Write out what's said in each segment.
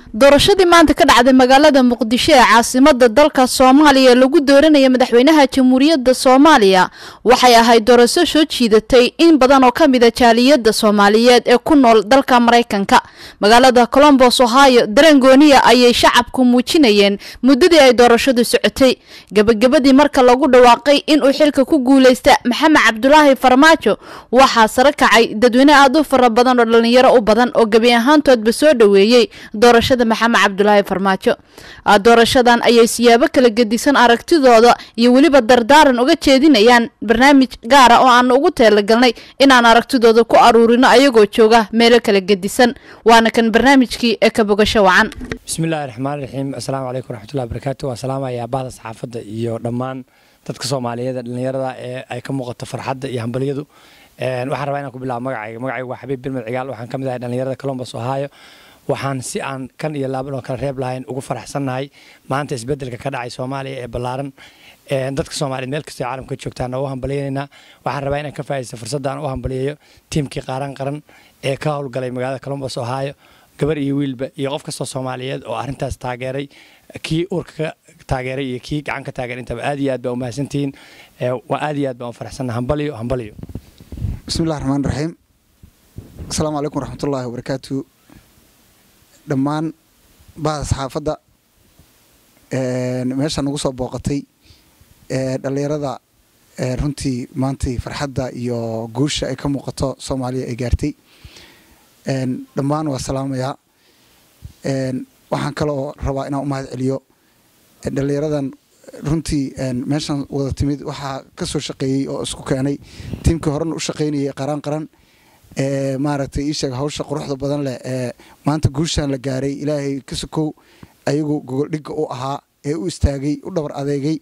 doorashadii maanta ka dhacday magaalada muqdisho ee caasimada dalka soomaaliya lagu dooranaya madaxweynaha jamhuuriyadda soomaaliya waxay ahayd doorasho soo jiidatay in badan oo ka mida jaaliyadda soomaaliyeed ee ku nool dalka maraykanka magaalada colombos ohio dareen gooniya ayay shacabku muujinayeen muddadii ay doorashadu socotay gebagabadii marka lagu dhawaaqay inuu xilka ku guuleysta maxamed cabdulaahi farmaajo waxaa sare kacay dadweyne aada u fara badan oo dhalinyaro u badan oo gebi ahaantoodba soo dhoweeyey doorashada maxamed cabdulaahi farmaajo doorashadan ayay siyaabo kala gedisan aragtidooda iyo weliba dardaaran uga jeedinayaan barnaamij gaara oo aan ugu teelagalnay inaan aragtidooda ku aruurino ayagoo jooga meelo kala gedisan waana kan barnaamijkii ee ka bogasho wacan bismillahi raxmaan raxiim assalaamu calaykum waraxmatullahi barakaatu waa salaamaya bahda saxaafadda iyo dhammaan dadka soomaaliyeed dhalinyarada ee ay ka muuqato farxadda iyo hambalyadu waxaan rabaa inaan ku bilaabo magacayga magacayga waa xabiib bilmed cigaal waxaan ka mid ahay dhalinyarada colombos ohio waxaan si aan kan iyo laaban oo kala reeb lahayn ugu faraxsannahay maanta isbeddelka ka dhacay soomaaliya ee ballaaran dadka soomaaliyeed meel kastoo caalamka joogtaan oo u hambaliyaynaynaa waxaan rabaa inaan ka faa'iidaysto fursadda aan u hambaliyayo tiimkii qaaran qaran ee ka howlgalay magaalada colombos ohio gabar iyo wiilba iyo qof kastoo soomaaliyeed oo arrintaas taageeray kii uurka ka taageeray iyo kii gacan ka taageeray intaba aad iyo aad baa umahadsantihiin waa aad iyo aad baan u faraxsannahay hambaliyo hambaliyo bismillahi raxmaan raxiim asalaamu calaykum waraxmatullaahi wabarakaatu dhammaan bahda saxaafadda meesha nagu soo booqatay dhalinyarada runtii maantay farxadda iyo guusha ay ka muuqato soomaaliya ay gaartay dhammaan waa salaamayaa waxaan kaloo rabaa inaan u mahad celiyo dhalinyaradan runtii meeshan wada timid waxaa ka soo shaqeeyey oo isku keenay tiimkii horena u shaqaynayay qaraan qaran ee maaragtay ii sheeg hawsha quruxda badan leh ee maanta guushaan la gaaray ilaahay ka sokow ayagu gogoldhigga u ahaa ee u istaagay u dhabar adeegay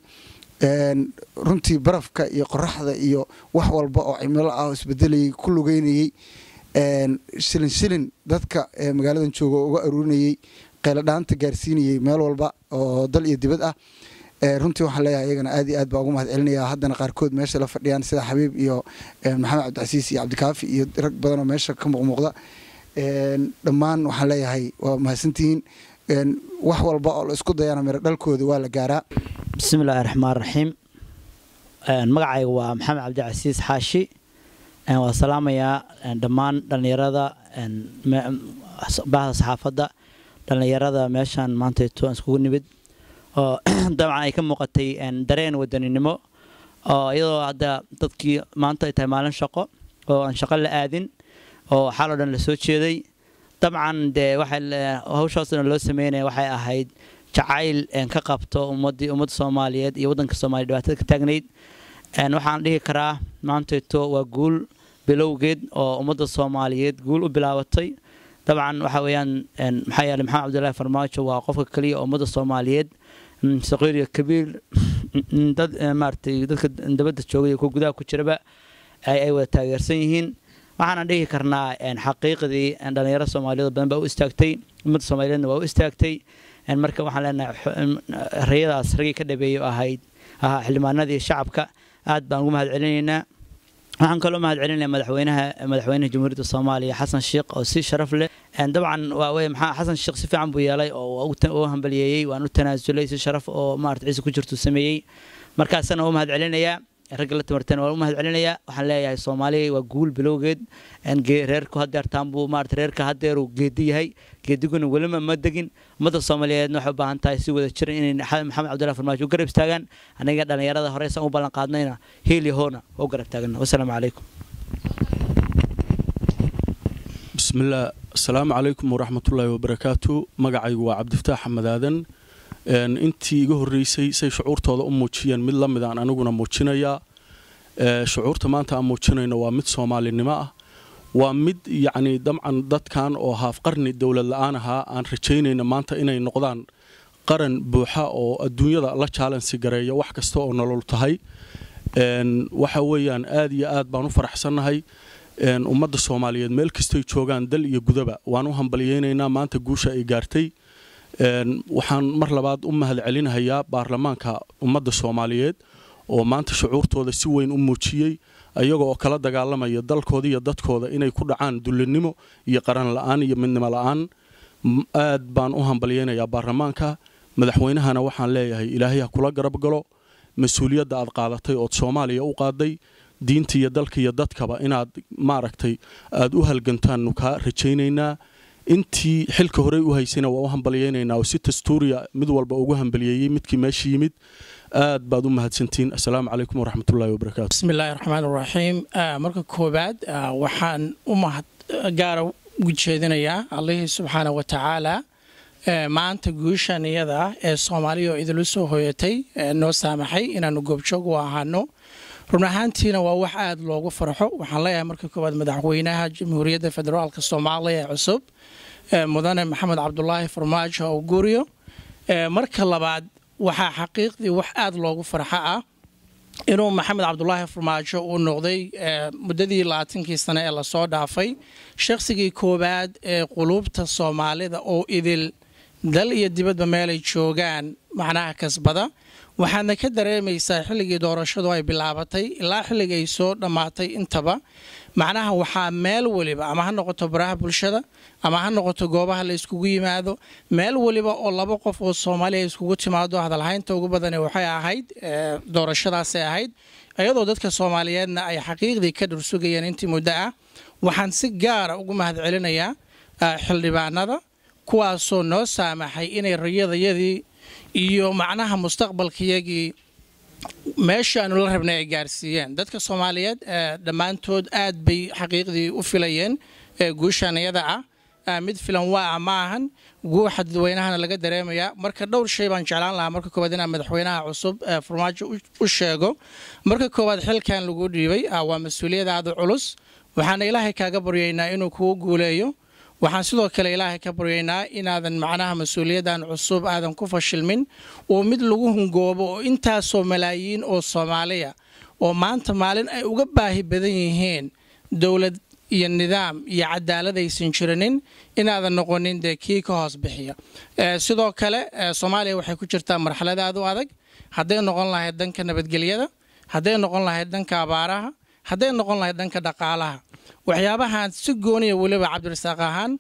runtii barafka iyo qoraxda iyo wax walba oo cimilo ah oo isbedelayay ku lugeynayey shilin shilin dadka magaaladan jooga oo uga aruurinayey qayladhaanta gaarsiinayey meel walba oo dal iyo dibad ah runtii waxaan leeyahay iyagana aad iyo aad baa ugu mahad celinaya haddana qaarkood meesha la fadhiyaan sida xabiib iyo maxamed cabdicasiis iyo cabdikaafi iyo rag badanoo meesha ka muuqmuuqda dhammaan waxaan leeyahay waa mahadsantihiin wax walba oo la isku dayana miro dhalkooda waa la gaaraa bismillaahi raxmaan raxiim magacayga waa maxamed cabdicasiis xaashi waa salaamayaa dhammaan dhallinyarada bahda saxaafadda dhallinyarada meeshaan maantayto iskugu nimid oo dabcan ay ka muuqatay dareen wadaninimo oo iyadoo hadda dadkii maanta ay tahay maalin shaqo oo aan shaqo la aadin oo xal oo dhan la soo jeeday dabcan dee hawshaasna loo sameynaya waxay ahayd jacayl ka qabto ummadii ummadda soomaaliyeed iyo waddanka soomaliya dhibaatada ka taagnayd waxaan dhihi karaa maantayto waa guul bilowgeed oo ummadda soomaaliyeed guul u bilaabatay dabcan waxa weeyaan maxaa yeeley maxamed cabdullaahi farmaajo waa qofka keliya oo ummadda soomaaliyeed saqiir iyo kabiir dad maaratay dadka dabadda joogay kuwa gudaha ku jiraba ay wada taageersan yihiin waxaana dhihi karnaa xaqiiqdii dhalinyaro soomaaliyeed badan baa u istaagtay ummadda soomaaliyeedna waa u istaagtay marka waxaan leenahay rayadaas raggii ka dhabeeyay ahayd ahaa xildhibaanadii shacabka aad baan ugu mahad celinaynaa waxaan kaloo mahad celinaya madaxweynaha madaxweynaha jamhuuriyadda soomaaliya xasan sheekh oo si sharaf leh dabcan waa wey maxaa xasan sheekh si fiican buu yeelay oo u hambaliyeeyey waan u tanaasulay si sharaf oo maarata ciise ku jirtu sameeyey markaasana u mahad celinayaa ragga la tamarteen waan u mahad celinayaa waxaan leeyahay soomaaliya waa guul bilowgeed reerku hadeertaan buu maarata reerka hadeeruu geedi yahay geediguna welima ma degin ummadda soomaaliyeedna waxay u baahan tahay si wada jira inay maxamed cabdullahi farmaajo u garab istaagaan aniga dhallinyarada horeysan u ballan qaadnayna heel iyo hoona waa u garab taagana wasalaamu calaykum bismillaah asalaamu calaykum waraxmatullaahi wabarakaatu magacaygu waa cabdifataax xamed aadan intii iga horreysay say shucuurtooda u muujiyeen mid la mid aan aniguna muujinayaa shucuurta maanta aan muujinayno waa mid soomaalinimo ah waa mid yacni dabcan dadkan oo haafqarni dowlad la-aan ahaa aan rajaynayna maanta inay noqdaan qaran buuxa oo adduunyada la jaalansi gareeya wax kasta oo nolol tahay waxa weeyaan aad iyo aad baan u faraxsannahay ummadda soomaaliyeed meel kastay joogaan dal iyo gudaba waan u hambalyaynaynaa maanta guusha ay gaartay waxaan mar labaad u mahad celinahayaa baarlamaanka ummadda soomaaliyeed oo maanta shucuurtooda si weyn u muujiyey ayaga oo kala dagaalamaya dalkooda iyo dadkooda inay ku dhacaan dullinimo iyo qaran la-aan iyo midnimo la-aan aad baan u hambalyaynayaa baarlamaanka madaxweynahana waxaan leeyahay ilaahay ha kula garab galo mas-uuliyadda aad qaadatay ood soomaaliya u qaaday diinta iyo dalka iyo dadkaba inaad maaragtay aad u halgantaannu kaa rajaynaynaa intii xilka horey u haysayna waa u hambalyaynaynaa oo si dastuuriya mid walba ugu hambaliyeeyey midkii meesha yimid aad baad u mahadsantihiin assalaamu calaykum waraxmatullahi wabarakaatu bismillahi raxmaan raxiim marka koowaad waxaan u mahad gaara ugu jeedinayaa allihii subxaana wa tacaala maanta guushan iyada ah ee soomaaliya oo idinla soo hoyatay noo saamaxay inaannu goobjoog u ahaano run ahaantiina waa wax aad loogu farxo waxaan leeyahay marka koowaad madaxweynaha jamhuuriyadda federaalka soomaaliya ee cusub mudane maxamed cabdulaahi farmaajo oo guuriyo marka labaad waxaa xaqiiqdii wax aad loogu farxo ah inuu maxamed cabdulaahi farmaajo uu noqday muddadii labaatankii sane ee lasoo dhaafay shaqsigii koowaad ee quluubta soomaalida oo idil dal iyo dibadba meelay joogaan macnaha kasbada waxaadna ka dareemaysaa xilligii doorashadu ay bilaabatay ilaa xilliga ay soo dhammaatay intaba macnaha waxaa meel weliba ama ha noqoto baraha bulshada ama ha noqoto goobaha la iskugu yimaado meel weliba oo laba qof oo soomaaliya iskugu timaado hadalhaynta ugu badani waxay ahayd doorashadaasay ahayd iyadoo dadka soomaaliyeedna ay xaqiiqdii ka dhursugayeen intii muddo ah waxaan si gaara ugu mahad celinayaa xildhibaanada kuwaasoo noo saamaxay inay rayadayadii iyo macnaha mustaqbalkayagii meeshaanu la rabnay ay gaarsiiyeen dadka soomaaliyeed dhammaantood aad bay xaqiiqdii u filayeen guushan iyada ah mid filan waa ah ma ahan guuxa dadweynahana laga dareemayaa marka dhowr shay baan jeclaan lahaa marka koowaad inaan madaxweynaha cusub farmaajo u sheego marka koowaad xilkan lagu dhiibay waa mas-uuliyad aada culus waxaana ilaahay kaaga baryaynaa inuu kugu guuleeyo waxaan sidoo kale ilaahay ka baryaynaa inaadan macnaha mas-uuliyaddan cusub aadan ku fashilmin oo mid lagu hungoobo oo intaasoo malaayiin oo soomaaliya oo maanta maalin ay uga baahi badan yihiin dowlad iyo nidaam iyo cadaalad aysan jirinin inaadan noqonin dee kii ka hoos bixiya sidoo kale soomaaliya waxay ku jirtaa marxalad aad u adag hadday noqon lahayd dhanka nabadgelyada hadday noqon lahayd dhanka abaaraha hadday noqon lahayd dhanka dhaqaalaha waxyaabahaan si gooniya weliba cabdirasaaq ahaan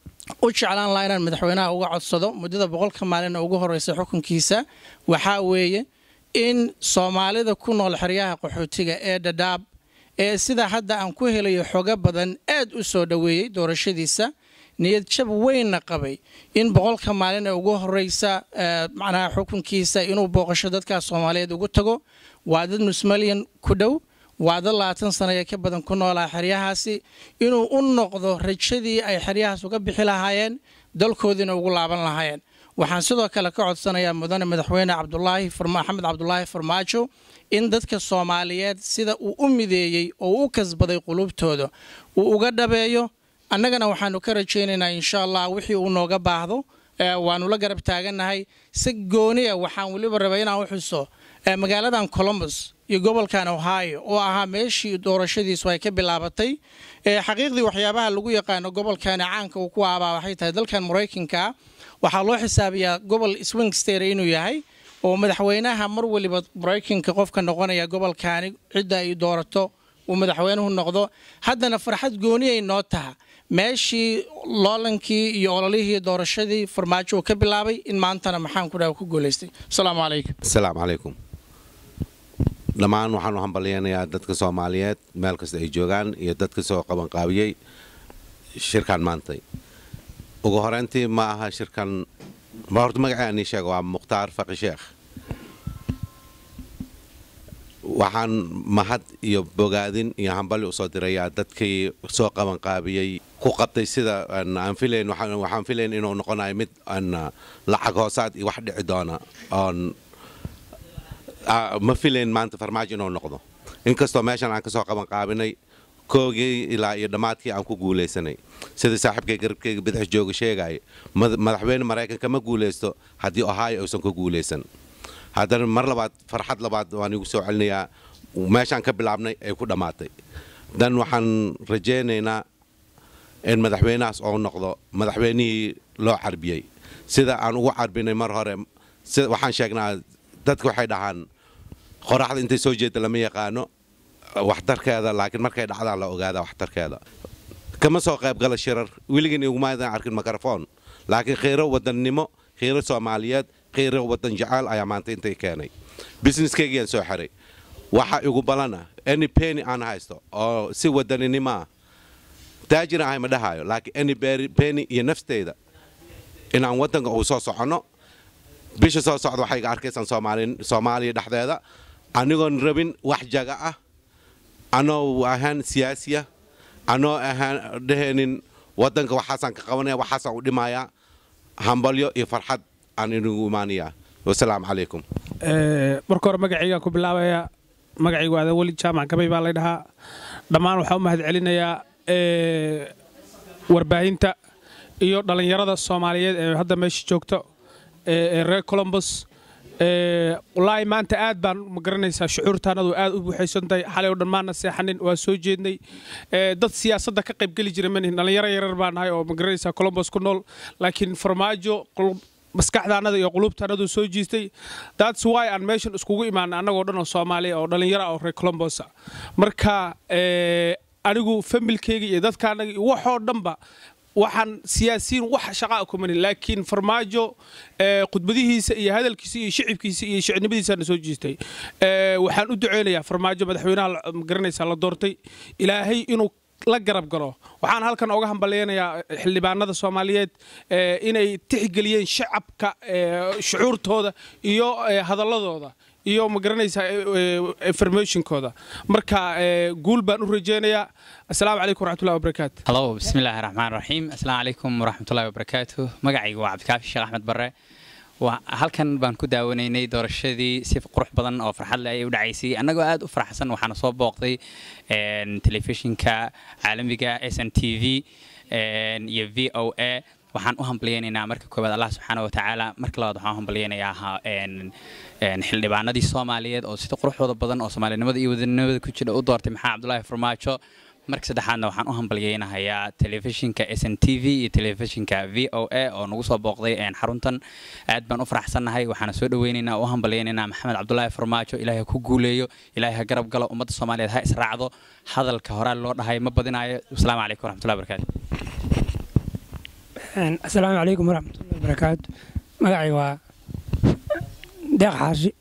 u jeclaan lahaa inaan madaxweynaha uga codsado muddada boqolka maalin ugu horeysa xukunkiisa waxaa weeye in soomaalida ku nool xeryaha qaxootiga ee dhadhaab ee sida hadda aan ku helayo xogo badan aad u soo dhoweeyey doorashadiisa niyad jab weynna qabay in boqolka maalin ee ugu horeysa macnaha xukunkiisa inuu booqasho dadkaas soomaaliyeed ugu tago waa dad nusmalyan ku dhow waa dad labaatan sano ee ka badan ku noolaa xeryahaasi inuu u noqdo rajadii ay xeryahaas uga bixi lahaayeen dalkoodiina ugu laaban lahaayeen waxaan sidoo kale ka codsanayaa mudane madaxweyne cabdulaahi maxamed cabdulaahi farmaajo in dadka soomaaliyeed sida uu u mideeyey oo u kasbaday qulubtooda uu uga dhabeeyo annagana waxaanu ka rajaynaynaa insha allah wixii uu nooga baahdo waanu la garab taagannahay si gooniya waxaan weliba rabay inaan u xuso magaaladan colombus iyo gobolkan ohio oo ahaa meeshii doorashadiisu ay ka bilaabatay xaqiiqdii waxyaabaha lagu yaqaano gobolkani caanka uu ku aabaa waxay tahay dalkan maraykanka waxaa loo xisaabiyaa gobol swing state inuu yahay oo madaxweynaha mar waliba maraykanka qofka noqonaya gobolkaani cidda ay doorato uu madaxweynuhu noqdo haddana farxad gooniyay noo taha meeshii loolankii iyo ololihii doorashadii farmaajo uu ka bilaabay in maantana maxaan ku dhaha ku guulaystay asalaamu calaykum asalaamu calaykum dhammaan waxaan u hambalyaynayaa dadka soomaaliyeed meel kasta ay joogaan iyo dadka soo qabanqaabiyey shirkan maantay ugu horeyntii ma aha shirkan ma horta magacaa nii sheega waa mukhtaar faqi sheekh waxaan mahad iyo bogaadin iyo hambali usoo dirayaa dadkii soo qabanqaabiyey ku qabtay sida aan filayn waxaan filayn inuu noqonayo mid lacag hoosaad iyo wax dhici doona oon ma filayn maanta farmaajo inuu noqdo inkastoo meeshan aan ka soo qabanqaabinay koogii ilaa iyo dhammaadkii aan ku guulaysanay sida saaxiibkay garabkeyga bidix jooga sheegaya madaxweyne maraykanka ma guulaysto haddii ohio uusan ku guulaysan haddana mar labaad farxad labaad waan igu soo celinayaa meeshaan ka bilaabnay ay ku dhammaatay dan waxaan rajaynaynaa in madaxweynahaas oo noqdo madaxweynihii loo carbiyey sida aan ugu carbinay mar hore waxaan sheegnaa dadka waxay dhahaan qoraxda intay soo jeeda lama yaqaano waxtarkeeda laakiin markay dhacdaan la ogaada waxtarkeeda kama soo qayb gala shirar weligeen igumaadan arkin mikrofon laakiin kheyro wadannimo kheyro soomaaliyeed kheyro wadan jecel ayaa maanta intay keenay businesskaygiaan soo xiray waxa igu balana any penny aan haysto oo si wadaninimo ah taajir ahay ma dhahayo laakiin any penny iyo nafteyda inaan wadanka uu soo soconno bisha soo socda waxay iga arkaysaan soomaaliya dhexdeeda anigoon rabin wax jaga ah anoo ahaan siyaasiya anoo ahaan dhehaynin wadanka waxaasaan ka qabanaya waxaasaan u dhimayaa hambalyo iyo farxad aan inugu imaanayaa wasalaamu calaykum marka hore magacaygaan ku bilaabayaa magacaygu aadan weli jaamac gabay baa lay dhahaa dhammaan waxaa u mahad celinayaa warbaahinta iyo dhallinyarada soomaaliyeed ee hadda meesha joogto ee reer colombos wallaahi maanta aad baan ma garanaysaa shucuurtaanadu aad u buuxaysan tahay xalay oo dhan maana seexanin waa soo jeednay dad siyaasadda ka qaybgeli jira manihin dhallinyaro yarar baan nahay oo ma garanaysaa colombos ku nool laakiin farmaajo maskaxdaanada iyo qulubtaanadu soo jiistay that's why aan meeshan iskugu imaanay annagoo dhan oo soomaaliya oo dhallinyaro ah oo reer colombosa marka anigu familkeyga iyo dadkaanaga iyo waxoo dhanba waxaan siyaasiyiin wax shaqaa kumanin laakiin farmaajo khudbadihiisa iyo hadalkiisa iyo shicibkiisa iyo shicnimadiisana soo jiistay waxaan u duceynayaa farmaajo madaxweynaha magaranaysa la doortay ilaahay inuu la garab galo waxaan halkan oga hambalyaynayaa xildhibaanada soomaaliyeed inay tixgeliyeen shacabka shucuurtooda iyo hadaladooda iyo ma garanaysaa informationkooda marka guul baan u rajeynayaa asalaamu calaykum waraxmatullahi wabarakaatu halo bismillaahi raxmaan raxiim asalaamu calaykum waraxmatullahi wabarakaatu magacaygu waa cabdikaafi sheekh axmed barre halkan baan ku daawanaynay doorashadii si qurux badan oo farxad leh ayay u dhacaysay annagoo aad u faraxsan waxaana soo booqday telefishinka caalamiga s n t v iyo v o a waxaan u hambalyaynaynaa marka koowaad allah subxaana watacaala marka labaad waxaan u hambalyaynayaa xildhibaanadii soomaaliyeed oo sida quruxdooda badan oo soomaalinimada iyo wadanimada ku jira u doortay maxaa cabdulaahi farmaajo marka saddexaadna waxaan u hambalyaynahayaa telefishinka s n t v iyo telefishinka v o a oo nagu soo booqday xaruntan aad baan u faraxsannahay waxaana soo dhaweynaynaa oo u hambalyaynaynaa maxamed cabdulaahi farmaajo ilaahay ku guuleeyo ilaahay ha garab galo ummadda soomaaliyeed ha israacdo hadalka horaa loo dhahay ma badinaayo asalaamu calaykum waraxmatullahi barakaatu asalaamu calaykum waraxmatullahi wabarakaatu magacay waa deeq xaashi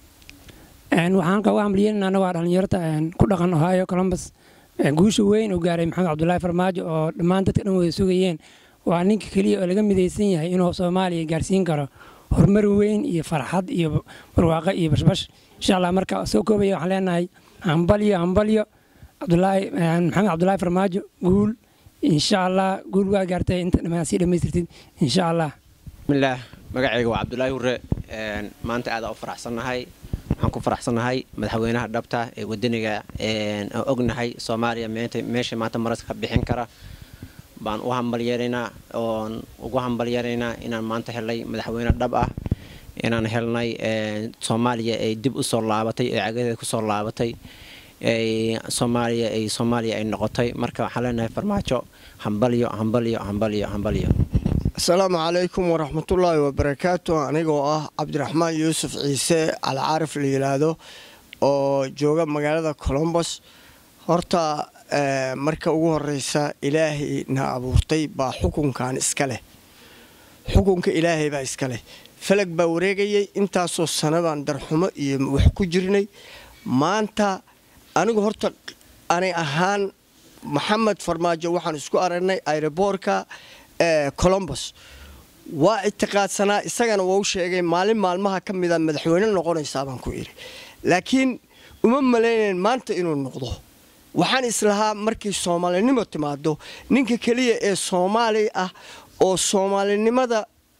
waxaan kaga hambalyeynana annago dhallinyarta ku dhaqan ohio columbus guusha weyn uu gaaray maxamed cabdulaahi farmaajo oo dhammaan dadka dhan wada sugayeen waa ninka keliya oo laga midaysan yahay inuu soomaaliya gaarsiin karo horumar weyn iyo farxad iyo barwaaqo iyo bashbash insha allah marka soo koobaya waxaan leenahay hambalyo hambalyo cabdulaahi maxamed cabdulaahi farmaajo guul insha allah guul waa gaartay inta dhammaan sii dhammaystirtid insha allah bismillaah magacayga waa cabdulaahi hurre maanta aada u faraxsannahay waxaan ku faraxsannahay madaxweynaha dhabta ee wadaniga aan ognahay soomaaliya meesha maanta maraska ka bixin kara baan u hambalyeeraynaa oon ugu hambalyeeraynaa inaan maanta helnay madaxweyne dhab ah inaan helnay soomaaliya ay dib u soo laabatay ee cagadeeda ku soo laabatay soomaaliya ay soomaaliya ay noqotay marka waxaan leenahay farmaajo hambalyo hambalyo hambalyo hambalyo asalaamu calaykum waraxmatullaahi wabarakaatu anigoo ah cabdiraxmaan yuusuf ciise alcaarif la yidhaahdo oo jooga magaalada colombos horta marka ugu horeysa ilaahay na abuurtay baa xukunkan iska leh xukunka ilaahay baa iska leh falag baa wareegayay intaasoo sanadaan darxumo iyo wax ku jirnay maanta anigu horta ani ahaan maxamed farmaajo waxaan isku aragnay aeroboorka colombos waa ictiqaadsanaa isagana wau sheegay maalin maalmaha ka mida madaxweyne noqonaysaa baan ku idhi laakiin uma malaynayn maanta inuu noqdo waxaan islahaa markii soomaalinimo timaado ninka keliya ee soomaali ah oo soomaalinimada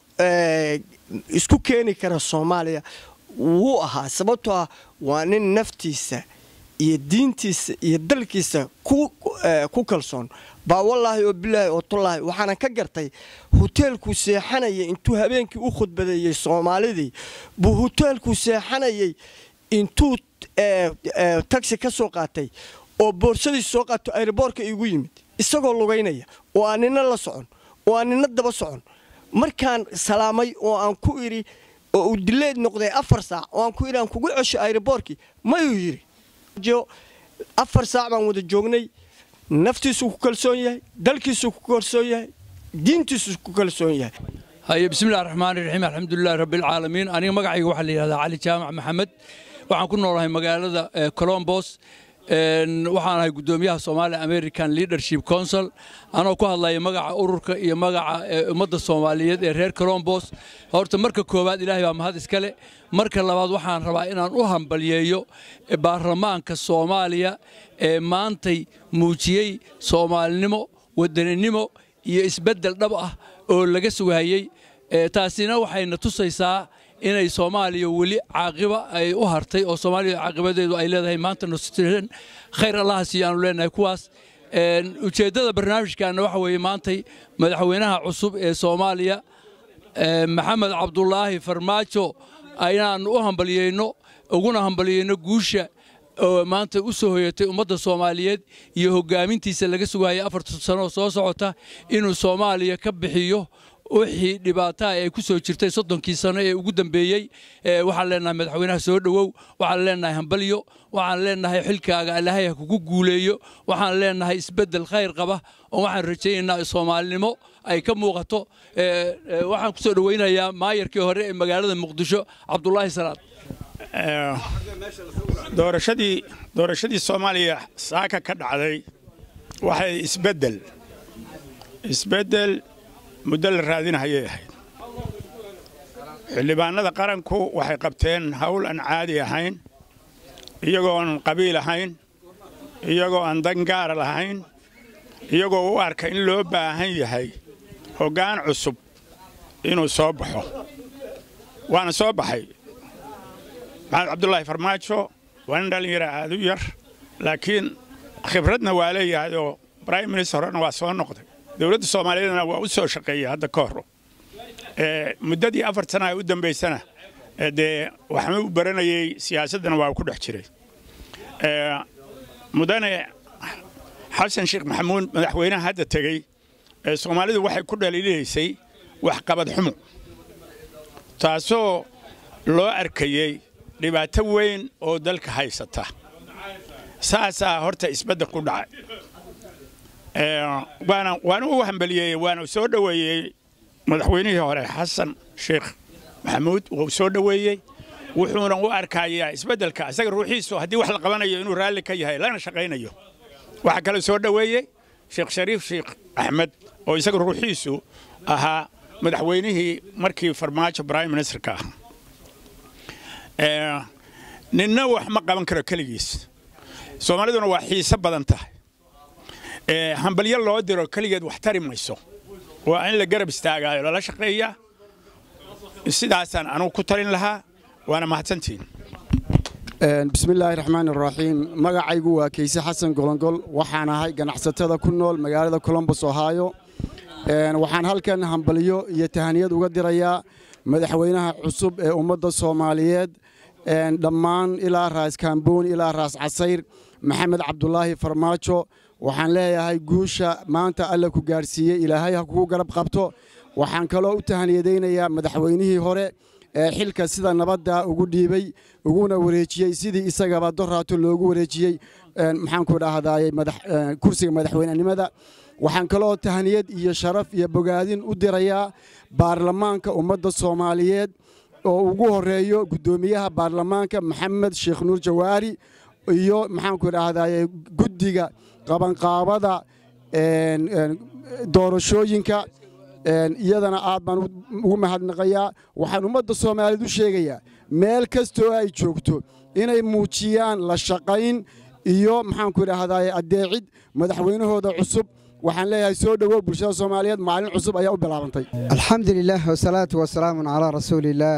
isku keeni kara soomaaliya wuu ahaa sababtoo ah waa nin naftiisa iyo diintiisa iyo dalkiisa ku kalsoon baa wallaahi oo bilaahi oo tullaahi waxaana ka gartay huteelkuu seexanayay intuu habeenkii u khudbadeeyey soomaalidii buu huteelkuu seexanayay intuu tagsi ka soo qaatay oo boorsadiis soo qaato ayroboorka iigu yimid isagoo lugaynaya oo aan nina la socon oo aan nina daba socon markaan salaamay oo aan ku idhi oo uu dileed noqday afar saac oo aan ku idhi aan kugu cesho ayroboorkii mayuu yidhi afar saac baan wada joognay naftiisuu ku kalsoon yahay dalkiisuu ku kalsoon yahay diintiisu ku kalsoon yahay haye bismillahi raxmaani raxiim alxamdulilahi rabbilcaalamiin aniga magacayga waxaa la yidhahdaa cali jaamac maxamed waxaan ku noolahay magaalada colombos waxaan ahay guddoomiyaha Somali American Leadership Council anoo ku hadlaya magaca ururka iyo magaca ummadda Soomaaliyeed ee reer Colombos horta marka koowaad Ilaahay baa mahad iskale marka labaad waxaan rabaa inaan u hambaliyeeyo baarlamaanka Soomaaliya ee maantay muujiyey Soomaalinimo wadaninimo iyo isbeddel dhab ah oo laga sugayay taasina waxayna tusaysaa inay soomaaliya weli caaqiba ay u hartay oo soomaaliya caaqibadeedu ay leedahay maanta nusran khayr allaha siiyo aanu leenahay kuwaas ujeeddada barnaamijkaana waxa weeye maantay madaxweynaha cusub ee soomaaliya maxamed cabdulaahi farmaajo ayaan u hambaliyeyno uguna hambaliyeyno guusha oo maanta u soo hoyatay ummadda soomaaliyeed iyo hoggaamintiisa laga sugayay afartan sano soo socota inuu soomaaliya ka bixiyo wixii dhibaataha ee ku soo jirtay soddonkii sano ee ugu dambeeyey waxaan leenahay madaxweynaha soo dhowow waxaan leenahay hambalyo waxaan leenahay xilkaaga ilaahay ha kugu guuleeyo waxaan leenahay isbeddel khayr qaba oo waxaan rajaynaynaa soomaalinimo ay ka muuqato waxaan ku soo dhowaynayaa maayarkii hore ee magaalada muqdisho cabdulaahi salaad doorashadii doorashadii soomaaliya saaka ka dhacday waxay isbeddel isbeddel muddo la raadinahayay ahayd xildhibaanada qaranku waxay qabteen hawl aan caadi ahayn iyagoo aan qabiil ahayn iyagoo aan dangaara lahayn iyagoo u arka in loo baahan yahay hoggaan cusub inuu soo baxo waana soo baxay maxamed cabdulaahi farmaajo waa nin dhallinyara aad u yar laakiin khibradna waa leeyahay oo brime minister horena waa soo noqday dowladda soomaaliyeedna waa u soo shaqeeyey hadda ka hor muddadii afar sana u dambaysana dee waxma u baranayey siyaasaddana waa ku dhex jiray mudane xasan sheekh maxamuud madaxweynaha hadda tegey soomaalidu waxay ku dhaliilaysay waxqabad xumo taasoo loo arkayey dhibaato weyn oo dalka haysata saasaa horta isbedda ku dhacay waana u hambaliyeeyey waana soo dhoweeyey madaxweynihii hore xasan sheekh maxamuud wuu soo dhoweeyey wuxuuna u arkayaa isbeddelka isaga ruuxiisu haddii wax la qabanayo inuu raalli ka yahay lana shaqaynayo waxaa kale soo dhoweeyey sheekh shariif sheekh axmed oo isaga ruuxiisu ahaa madaxweynihii markii farmaajo prime ministerka ahaa ninna wax ma qaban karo keligiis soomaaliduna waa xiise badan tahay hambalyo loo diro keligeed wax tari mayso waa in la garab istaagaayo lala shaqeeyaa sidaasaan anugu ku talin lahaa waana mahadsantiin bismillaahi raxmaan iraxiim magacaygu waa keyse xasan golongol waxaan ahay ganacsatada ku nool magaalada colombos ohio waxaan halkan hambalyo iyo tahaniyad uga dirayaa madaxweynaha cusub ee ummadda soomaaliyeed dhammaan ilaa raas kaambooni ilaa raas casayr maxamed cabdulaahi farmaajo waxaan leeyahay guusha maanta alla ku gaadhsiiyey ilaahay ha kugu garab qabto waxaan kaloo u tahaniyadaynayaa madaxweynihii hore ee xilka sida nabadda ugu dhiibay uguna wareejiyey sidii isagaba doraato loogu wareejiyey maxaanku dhahdaayey kursiga madaxweynenimada waxaan kaloo tahaniyad iyo sharaf iyo bogaadin u dirayaa baarlamaanka ummadda soomaaliyeed oo ugu horeeyo guddoomiyaha baarlamaanka maxamed sheekh nuur jawaari iyo maxaanku dhahdaye guddiga qabanqaabada doorashooyinka iyadana aad baan ugu mahadnaqayaa waxaan ummadda soomaaliyeed u sheegayaa meel kastoo ay joogto inay muujiyaan la shaqayn iyo maxaanku idhaahdaye addeecid madaxweynahooda cusub waxaan leeyahay soo dhowow bulshada soomaaliyeed maalin cusub ayaa u bilaabantay alxamdu lilah wasalaatu wasalaamu calaa rasuuliillaah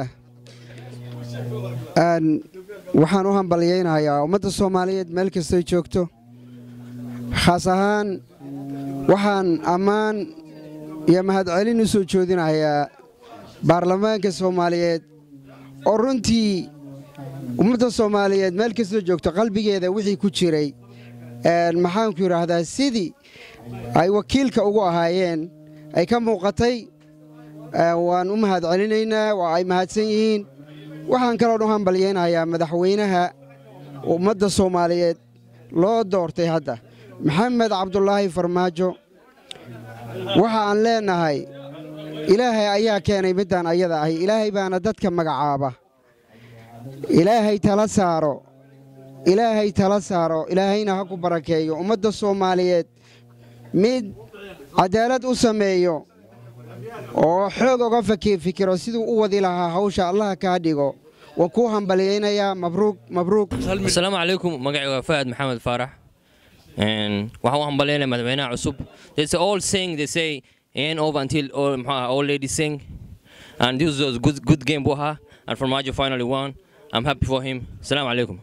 waxaan u hambalyaynayaa ummadda soomaaliyeed meel kastoy joogto khaas ahaan waxaan ammaan iyo mahadcelin u soo joodinayaa baarlamaanka soomaaliyeed oo runtii ummadda soomaaliyeed meel kastoo joogto qalbigeeda wixii ku jiray maxaanku yidhaahdaa sidii ay wakiilka ugu ahaayeen ay ka muuqatay waan u mahadcelinaynaa waa ay mahadsan yihiin waxaan kaloo u hambalyaynayaa madaxweynaha ummadda soomaaliyeed loo doortay hadda maxamed cabdulaahi farmaajo waxa aan leennahay ilaahay ayaa keenay middaan ayada ahi ilaahay baana dadka magacaaba ilaahay tala saaro ilaahay tala saaro ilaahayna ha ku barakeeyo ummadda soomaaliyeed mid cadaalad u sameeyo oo xoog oga fikiro siduu u wadi lahaa hawsha allaha kaa dhigo waan kuu hambalyaynayaa mabruuq mabruuq asalaamu calaykum magacayga waa fahad maxamed faarax waxaan u hambalyaynaya madaxweynaha cusub there's all saying they say ain't over until all maxaa all ladies sing and this was a good good game buu ahaa and Farmaajo finally won I'm happy for him asalaamu calaykum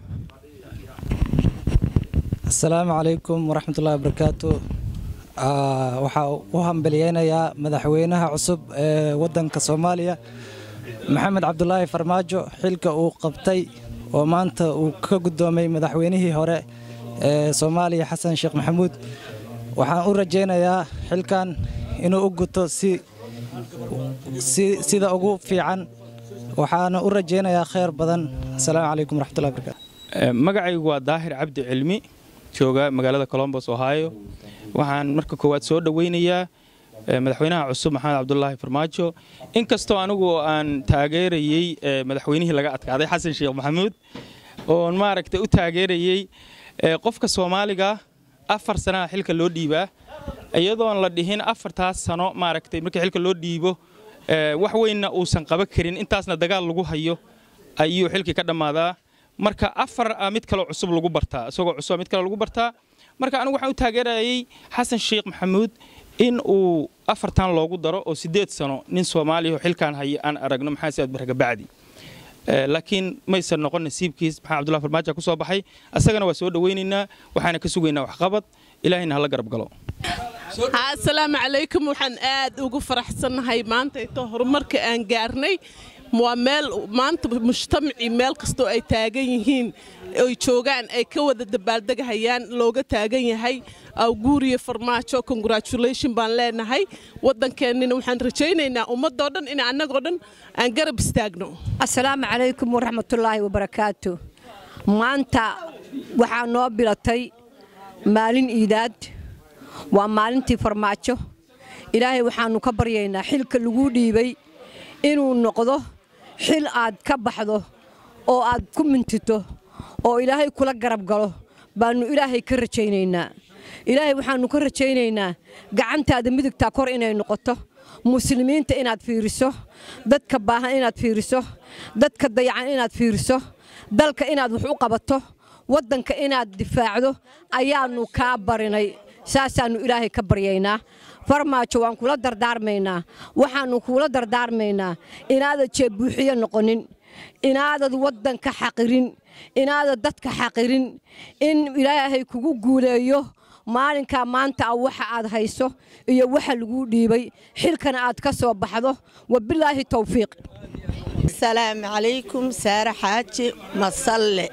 asalaamu calaykum waraxmatullahi wabarakaatu waxaa u hambalyeynayaa madaxweynaha cusub ee waddanka soomaaliya maxamed cabdulaahi farmaajo xilka uu qabtay oo maanta uu ka guddoomay madaxweynihii hore ee soomaaliya xasan sheekh maxamuud waxaan u rajaynayaa xilkan inuu u guto si sida ugu fiican waxaana u rajaynayaa khayr badan asalaamu calaykum waraxmatullahi wabarakaatu magacaygu waa daahir cabdi cilmi jooga magaalada colombos ohio waxaan marka koowaad soo dhoweynayaa madaxweynaha cusub maxamed cabdulaahi farmaajo inkastoo anigu aan taageerayey madaxweynihii laga adkaaday xasan sheekh maxamuud oon maaragtay u taageerayey qofka soomaaliga afar sanaha xilka loo dhiibaa iyadoon la dhihin afartaas sano maaragtay markii xilka loo dhiibo wax weynna uusan qaban karin intaasna dagaal lagu hayo ayuu xilkii ka dhammaadaa marka afar a mid kaleo cusub lagu bartaa isagoo cusub mid kale lagu bartaa marka anigu waxaan u taageerayay xasan sheekh maxamuud in uu afartan loogu daro oo siddeed sano nin soomaaliya oo xilkaan haya aan aragno maxaa siaad barga bacdi laakiin maysan noqon nasiibkiis maxaa cabdullahi farmaajo ku soo baxay asagana waa soo dhowaynaynaa waxaana ka sugaynaa waxqabad ilaahayna hala garab galo asalaamu calaykum waxaan aad ugu faraxsannahay maantayto horumarka aan gaarnay waa meel maanta mujtamacii meel kastoo ay taagan yihiin oy joogaan ay ka wada dabaaldegahayaan looga taagan yahay awguuriyo farmaajo congratulation baan leenahay waddankeennina waxaan rajaynaynaa ummadoo dhan in annagoo dhan aan garab istaagno asalaamu calaykum waraxmatullaahi wabarakaatu maanta waxaa noo bilatay maalin iidaad waa maalintii farmaajo ilaahay waxaannu ka baryaynaa xilka lagu dhiibay inuu noqdo xil aad ka baxdo oo aad ku mintito oo ilaahay kula garab galo baannu ilaahay ka rajaynaynaa ilaahay waxaannu ka rajaynaynaa gacantaada midigtaa kor inay noqoto muslimiinta inaad fiiriso dadka baahan inaad fiiriso dadka dayacan inaad fiiriso dalka inaad wax u qabato waddanka inaad difaacdo ayaannu kaa barinay saasaannu ilaahay ka baryaynaa farmaajo waan kula dardaarmaynaa waxaannu kuula dardaarmaynaa inaadad jeebbuuxiyo noqonin inaadad waddanka xaqirin inaadad dadka xaqirin in ilaahay kugu guuleeyo maalinkaa maanta ah waxa aad hayso iyo waxa laguu dhiibay xilkana aad ka soo baxdo wabilaahi towfiiq asalaamu calaykum saare xaaji masalle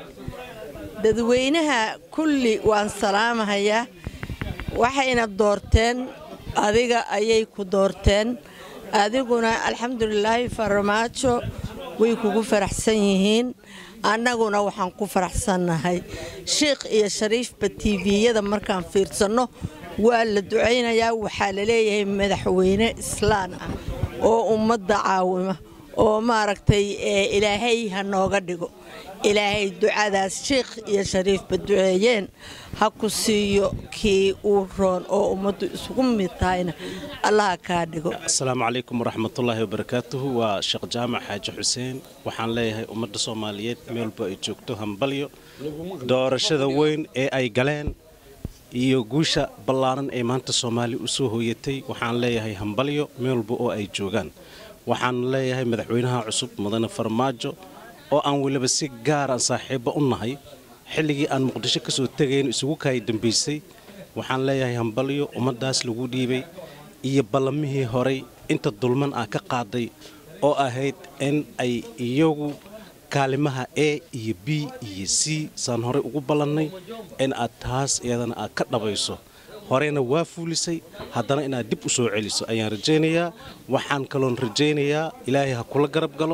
dadweynaha kulli waan salaamahayaa waxayna doorteen adiga ayay ku doorteen adiguna alxamdulilaahi farmaajo way kugu faraxsan yihiin annaguna waxaan ku faraxsannahay shiikh iyo shariifba tiiviyada markaan fiirsanno waa la ducaynayaa waxaa la leeyahay madaxweyne islaan ah oo ummadda caawima oo maaragtay ilaahay ha nooga dhigo ilaahay ducadaas shiikh iyo shariifba duceeyeen ha ku siiyo kii uu roon oo ummaddu isugu mid tahayna allaha kaa dhigo asalaamu calaykum waraxmatullaahi wabarakaatuhu waa sheekh jaamac xaaji xuseen waxaan leeyahay ummadda soomaaliyeed meelba ay joogto hambalyo doorashada weyn ee ay galeen iyo guusha ballaaran ee maanta soomaali u soo hooyatay waxaan leeyahay hambalyo meelba oo ay joogaan waxaan leeyahay madaxweynaha cusub mudane farmaajo oo aan weliba si gaaraan saaxiibba u nahay xilligii aan muqdisho ka soo tegayn isugu kaay dambaysay waxaan leeyahay hambalyo ummaddaas lagu dhiibay iyo ballamihii horay inta dulman ah ka qaaday oo ahayd in ay iyagu kaalimaha e iyo b iyo c saan horey ugu ballannay in aad taas iyadana aad ka dhabayso horeyna waa fuulisay haddana inaad dib u soo celiso ayaan rajaynayaa waxaan kaloon rajaynayaa ilaahay ha kula garab galo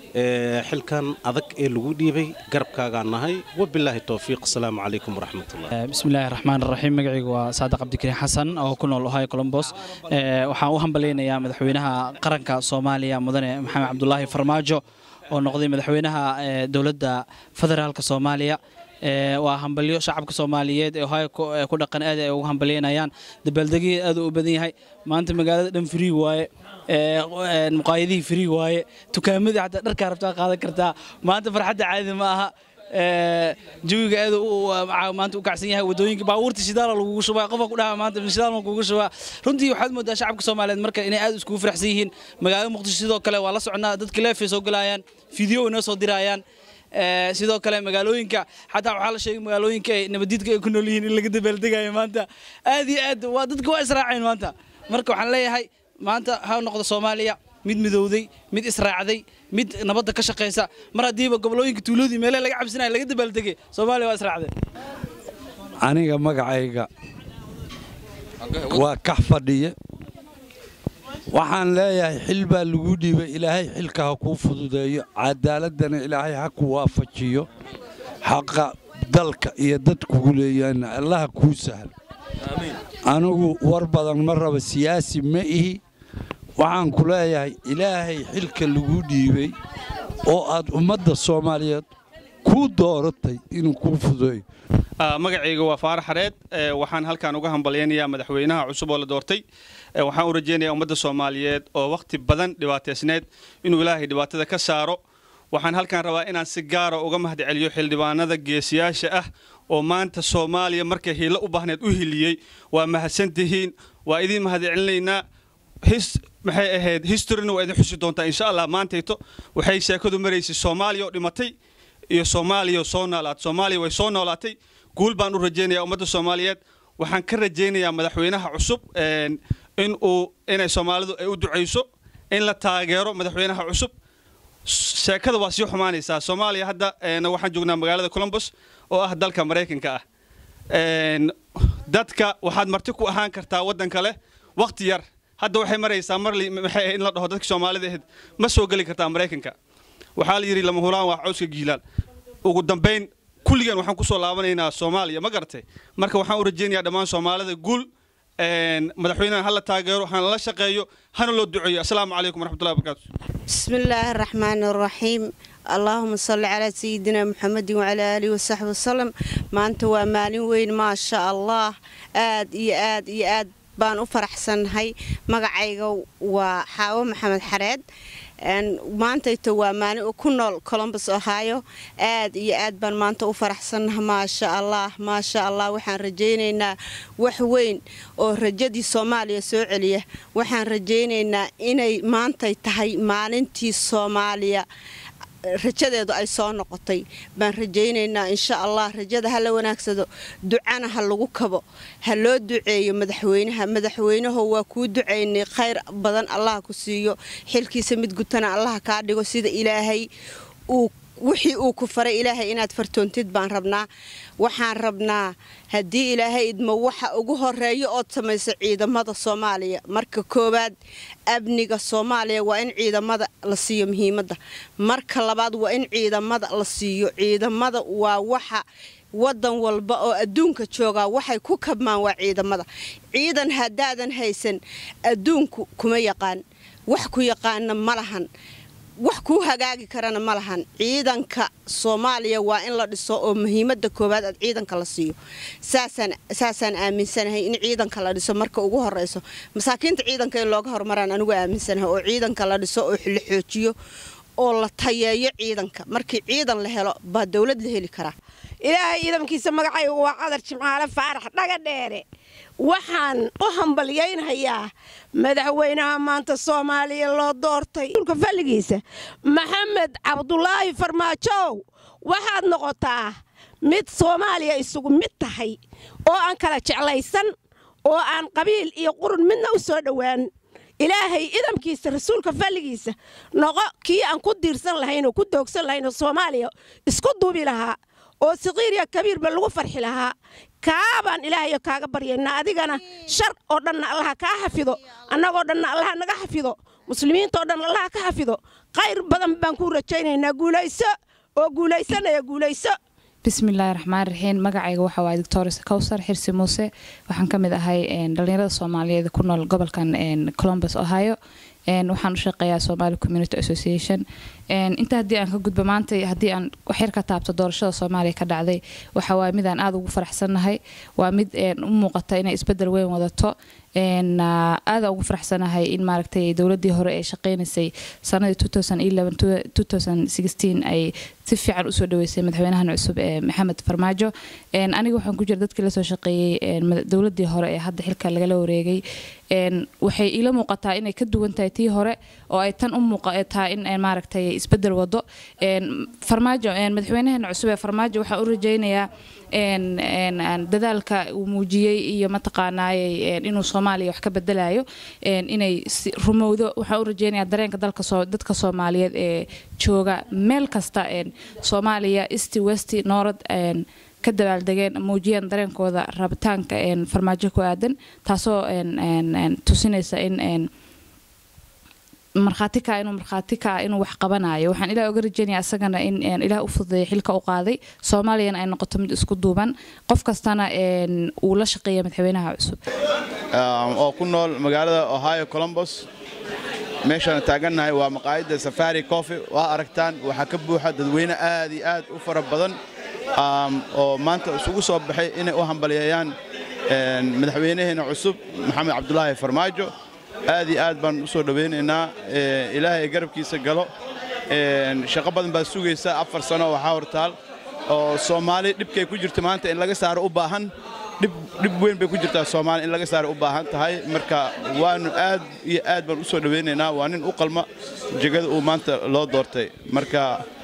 xilkan adag ee lagu dhiibay garabkaagaan nahay wabilaahi towfiiq asalaamu calaykum waraxmatullah bismillaahi raxmaan raxiim magacaygu waa saadiq cabdikariin xasan oo ku nool ohio colombos waxaan u hambalaynayaa madaxweynaha qaranka soomaaliya mudane maxamed cabdulaahi farmaajo oo noqday madaxweynaha dowladda federaalka soomaaliya waa hambalyo shacabka soomaaliyeed ee ohio ku dhaqan aad ay ugu hambalyaynayaan dabaaldegii aad u badan yahay maanta magaalada dhan free waaye muqaayadihii free waaye tukaamadii xataa dharkaa rabtaa qaadan kartaa maanta farxadda caadi ma aha jawiga aad maanta u kacsan yahay wadooyinka baabuurta shidaala lagugu shubaa qofa ku dhaha maanta shidaal ma kugu shubaa runtii waxaad moodaa shacabka soomaaliyeed marka inay aad iskugu faraxsan yihiin magaalada muqdisho sidoo kale waa la socnaa dadka leefay soo galayaan fiideo inoo soo dirayaan sidoo kale magaalooyinka xataa waxaa la sheegay magaalooyinka ay nabadiidka ay ku nool yihiin in laga dabaaldegayo maanta aad iyo aad waa dadka waa israaceen maanta marka waxaan leeyahay maanta ha noqdo soomaaliya mid midowday mid israacday mid nabadda ka shaqaysa mar haddiiba gobolooyinka tuuloodii meelaha laga cabsanaya laga dabaaldegay soomaaliya waa israacday aniga magacayga waa kax fadhiye waxaan leeyahay xil baa lagu dhiibay ilaahay xilka ha kuu fududeeyo cadaaladana ilaahay ha ku waafajiyo xaqa dalka iyo dadkugu leeyaana allaha kuu sahlo anigu war badan ma raba siyaasi ma ihi waxaan ku leeyahay ilaahay xilka lagu dhiibay oo aad ummadda soomaaliyeed kuu dooratay inuu kuu fududeeyo magacayga waa faarax xareed waxaan halkan uga hambalyaynayaa madaxweynaha cusub oo la doortay waxaan u rajaynayaa ummadda soomaaliyeed oo wakhti badan dhibaataysneed inuu ilaahay dhibaatada ka saaro waxaan halkan rabaa inaan si gaara uga mahadceliyo xildhibaanada geesiyaasha ah oo maanta soomaaliya markay hiilo u baahneed u hiliyey waa mahadsantihiin waa idiin mahadcelinaynaa maxay ahayd historyna waa idin xusi doontaa insha allah maantayto waxay sheekadu maraysay soomaaliya oo dhimatay iyo soomaaliya oo soo noolaatay soomaaliya way soo noolaatay guul baan u rajaynayaa ummadda soomaaliyeed waxaan ka rajaynayaa madaxweynaha cusub in uu inay soomaalidu ay u ducayso in la taageero madaxweynaha cusub sheekada waa sii xumaanaysaa soomaaliya hadda waxaan joognaa magaalada colombos oo ah dalka maraykanka ah dadka waxaad marti ku ahaan kartaa waddan kale wakhti yar hadda waxay maraysaa mar maxay in la dhaho dadka soomaalida ahayd ma soo geli kartaa maraykanka waxaa la yidhi lama hulaan waa cawska giilaal ugu dambayn kulligeen waxaan kusoo laabanaynaa soomaaliya ma garatay marka waxaan u rajaynayaa dhammaan soomaalida guul madaxweynaha hala taageero hana la shaqeeyo hana loo duceeyo asalaamu calaykum waraxmatullahi wabarakaatu بسم الله الرحمن الرحيم اللهم صل على سيدنا محمد وعلى آله وصحبه وسلم ما أنت ومالين وين ما شاء الله آد إي آد إي آد بان أفرحسن هاي مقعيقو وحاوة محمد حراد maantayta waa maalin ku nool colombus ohio aad iyo aad baan maanta u faraxsannaha maasha allah maasha allah waxaan rajaynaynaa wax weyn oo rajadii soomaaliya soo celiya waxaan rajaynaynaa inay maantay tahay maalintii soomaaliya rajadeedu ay soo noqotay baan rajaynaynaa insha allah rajada ha la wanaagsado ducana ha lagu kabo ha loo duceeyo madaxweynaha madaxweynaho waa kuu ducaynay khayr badan allah ku siiyo xilkiisa mid gutana allah kaa dhigo sida ilaahay uu wixii uu ku faray ilaahay inaad fartoontid baan rabnaa waxaan rabnaa haddii ilaahay idmo waxa ugu horeeya ood samayso ciidamada soomaaliya marka koowaad amniga soomaaliya waa in ciidamada la siiyo muhiimadda marka labaad waa in ciidamada la siiyo ciidamada waa waxa wadan walba oo adduunka joogaa waxay ku kabmaan waa ciidamada ciidan haddaadan haysan adduunku kuma yaqaan wax ku yaqaana ma lahan wax kuu hagaagi karana ma lahan ciidanka soomaaliya waa in la dhiso oo muhiimada koowaad aad ciidanka la siiyo saasaan aaminsanahay in ciidanka la dhiso marka ugu horeyso masaakiinta ciidanka in looga horumaraan anigu aaminsanahay oo ciidanka la dhiso oo la xoojiyo oo la tayeeyo ciidanka markii ciidan la helo baa dowlad la heli karaa ilaahay ciidankiisa magacaygu waa cadar jimcaale faarax dhaga dheere waxaan u hambalyaynhayaa madaxweynaha maanta soomaaliya loo doortay dhulka falligiisa maxamed cabdulaahi farmaajow waxaad noqotaa mid soomaaliya isugu mid tahay oo aan kala jeclaysan oo aan qabiil iyo qurun midna u soo dhowaan ilaahay idamkiisa rasuulka falligiisa noqo kii aan ku diirsan lahayn oo ku doogsan lahayn oo soomaaliya isku duubi lahaa oo saqiir iyo kabiirba lagu farxi lahaa kaabaan ilaahayo kaaga baryaynaa adigana shar oo dhanna allaha kaa xafido annagoo dhanna allaha naga xafido muslimiintao dhan allaha ka xafido khayr badan baan ku rajaynaynaa guulayso oo guulaysanaya guulayso bismillaahi raxmaan raxiim magacayga waxa waaye doctor kowsar xirsi muuse waxaan ka mid ahay dhalinyarada soomaaliyeed ku nool gobolkan columbus ohio waxaan u shaqeeyaa somali community association inta haddii aan ka gudbo maanta haddii aan waxyar ka taabto doorashada soomaaliya ka dhacday waxa waaye mid aan aada ugu faraxsannahay waa mid u muuqata inay isbedel weyn wadato aada ugu faraxsanahay in maaragtay dowladii hore ee shaqeynaysay sanadii ay si fiican usoo dhaweysay madaxweynahan cusub ee maxamed farmaajo aniga waxaan ku jira dadkii lasoo shaqeeyey dowladii hore ee hadda xilka lagala wareegay waxay ila muuqataa inay ka duwan tahay tii hore oo ay tan u muuqataa in maaragtay isbedel wado farmaajo madaxweynahan cusub ee farmaajo waxaan u rajaynayaa dadaalka uu muujiyey iyo mataqaanaayey inuu soomaaliya wax ka bedelayo inay rumowdo waxaan u rajeynayaa dareenka dadka soomaaliyeed ee jooga meel kasta soomaaliya east west north ka dabaaldegeen muujiyeen dareenkooda rabitaanka farmaajo ku aadan taasoo tusinaysa in markhaati kaa inuu markhaati kaa inuu wax qabanayo waxaan ilaah uga rajeynaya asagana in ilaah u fududeeya xilka u qaaday soomaaliyana ay noqoto mid isku duuban qof kastana uu la shaqeeya madaxweynaha cusub oo ku nool magaalada ohio columbus meeshaan taagannahay waa maqaayadda safari coffee waa aragtaan waxaa ka buuxa dadweyne aad iyo aad u fara badan oo maanta isugu soo baxay inay u hambaliyeeyaan madaxweynaheena cusub maxamed cabdulaahi farmaajo aad iyo aad baan u soo dhowaynaynaa ilaahay garabkiisa galo shaqo badan baad sugaysaa afar sano waxaa hortaal oo soomaali dhibkay ku jirto maanta in laga saaro u baahan dhib weyn bay ku jirtaa soomaali in laga saaro u baahan tahay marka waanu aad iyo aad baan u soo dhowaynaynaa waa nin u qalma jegada uu maanta loo doortay marka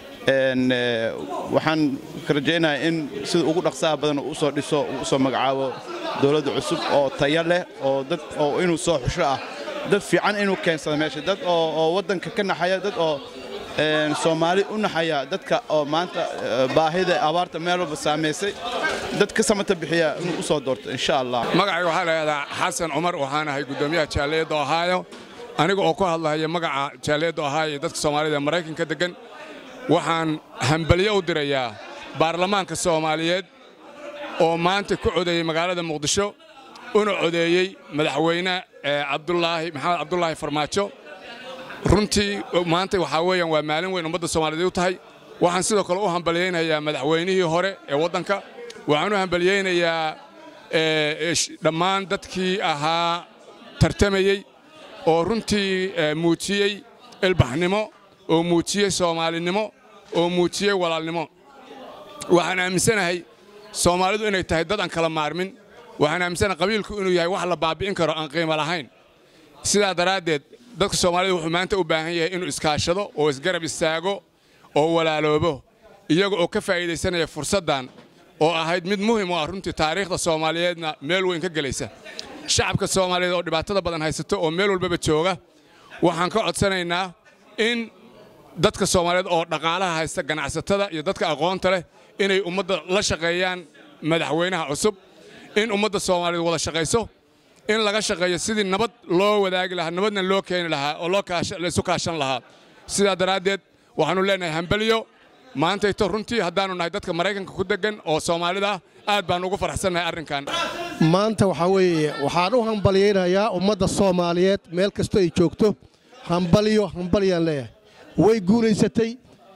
waxaan ka rajaynayaa in sida ugu dhaqsaha badan uu usoo dhiso uu usoo magacaabo dowladda cusub oo taya leh oo dad oo inuu soo xusho ah dad fiican inuu keensado meesha dad oo waddanka ka naxaya dad oo soomaali u naxaya dadka oo maanta baahida abaarta meel walba saamaysay dad ka samata bixiya inuu usoo doorto insha allah magacayga waxaa lahahdaa xasan cumar waxaan ahay guddoomiyaha jaaliyadda ohaayo aniga oo ku hadlahaya magaca jaaliyadda ohaayo iyo dadka soomaalida ee maraykanka deggan waxaan hambalyo u dirayaa baarlamaanka soomaaliyeed oo maanta ku codeeyey magaalada muqdisho una codeeyey madaxweyne cabdulaahi maxamed cabdulaahi farmaajo runtii maanta waxaa weeyaan waa maalin weyn ummadda soomaaliyeed u tahay waxaan sidoo kale u hambalyaynayaa madaxweynihii hore ee waddanka waxaan u hambalyaynayaa dhammaan dadkii ahaa tartamayey oo runtii muujiyey ilbaxnimo oo muujiyey soomaalinimo oo muujiyey walaalnimo waxaan aaminsanahay soomaalidu inay tahay dad aan kala maarmin waxaan aaminsanahay qabiilku inuu yahay wax la baabi'in karo aan qiimo lahayn sidaa daraaddeed dadka soomaalida wuxuu maanta u baahan yahay inuu iskaashado oo isgarab istaago oo walaaloobo iyaga oo ka faa'iidaysanaya fursaddan oo ahayd mid muhim u ah runtii taariikhda soomaaliyeedna meel weyn ka gelaysa shacabka soomaaliyeed oo dhibaatada badan haysato oo meel walbaba jooga waxaan ka codsanaynaa in dadka soomaaliyeed oo dhaqaalaha haysta ganacsatada iyo dadka aqoonta leh inay ummadda la shaqeeyaan madaxweynaha cusub in ummadda soomaaliyeed wada shaqayso in laga shaqeeyo sidii nabad loo wadaagi lahaa nabadna loo keeni lahaa oo laysu kaashan lahaa sidaa daraaddeed waxaannu leenahay hambaliyo maantayto runtii haddaannu nahay dadka maraykanka ku deggan oo soomaalida ah aad baan ugu faraxsannahay arrinkan maanta waxaa weeye waxaan u hambalyaynayaa ummadda soomaaliyeed meel kastoo ay joogto hambalyo hambalyaan leeyahay way guulaysatay